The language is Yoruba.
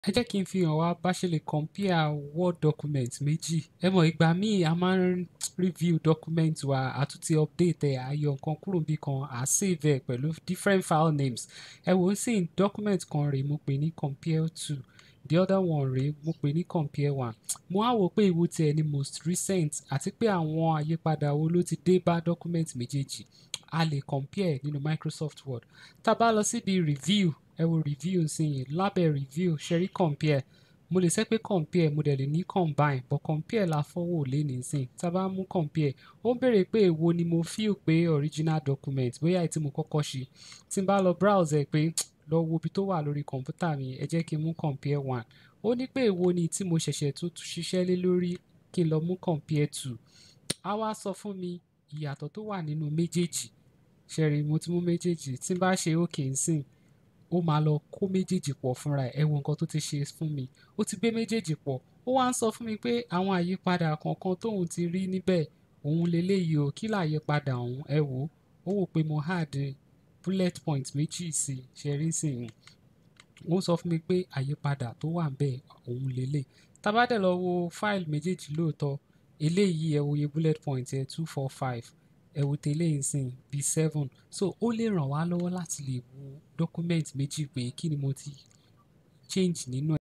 ẹ jẹ́ kí n fi hàn wá bá ṣe lè compare word document méjì ẹ mọ̀ ìgbà míì a máa ń review document wa àtúntì update ẹ̀ àyọ nǹkan kúrò bí kan à save ẹ̀ pẹ̀lú different file names ẹ wò ó sì document kan rèé mo pè ní compare to the other one rèé mo pè ní compare one mo á wò pé ìwo tiẹ̀ ni most recent àti pé àwọn àyípadà wo ló ti dé bá document méjèèjì a lè compare nínú Microsoft Word tá a bá lọ síbi review ẹ wo review nsìnyí lábẹ́ review ṣẹ́rí compare mo lè sẹ́ pé compare mo dẹ̀ lè ní combine but compare la fọwọ́ lé nísìn tá a bá mú compare ó ń béèrè pé èwo ni mo feel pé original document bóyá èyí tí mo kọ́kọ́ ṣe tí n bá lọ browse ẹ̀ pé lọ wo ibi tó wà lórí kọ̀ǹpútà mi ẹ jẹ́ kí n mú compare one ó ní pé èwo ni tí mo ṣẹ̀ṣẹ̀ tún ṣiṣẹ́ lé lórí kí n lọ mú compare two a wá sọ fún mi ìyàtọ̀ tó wà nínú méjèèjì ṣẹ́rí mo ti mú méjèèjì tí n bá ṣe okay nsìn ó máa lọ kó méjèèjì pọ̀ fúnra ẹ̀ ẹ wo nǹkan tó ti ṣe fún mi ó ti gbé méjèèjì pọ̀ ó wá ń sọ fún mi pé àwọn àyípadà kọ̀ọ̀kan tóun ti rí níbẹ̀ òun leléyìí o kí làyípadà òun ẹ wò ó wò pé mo add bullet point méjì sí ṣẹ́rí sìn ó ń sọ fún mi pé àyípadà tó wà ń bẹ̀ òun lélẹ̀ tá bá dẹ̀ lọ wo fáìlì méjèèjì lóòótọ́ eléyìí ẹ wo iye bullet point ẹ two four five ẹ wò tẹ́lẹ̀ ìsìn bíi seven so ó lè ràn wá lọ́wọ́ láti lè wo document méjì pé kí ni mo ti change nínú ẹ̀.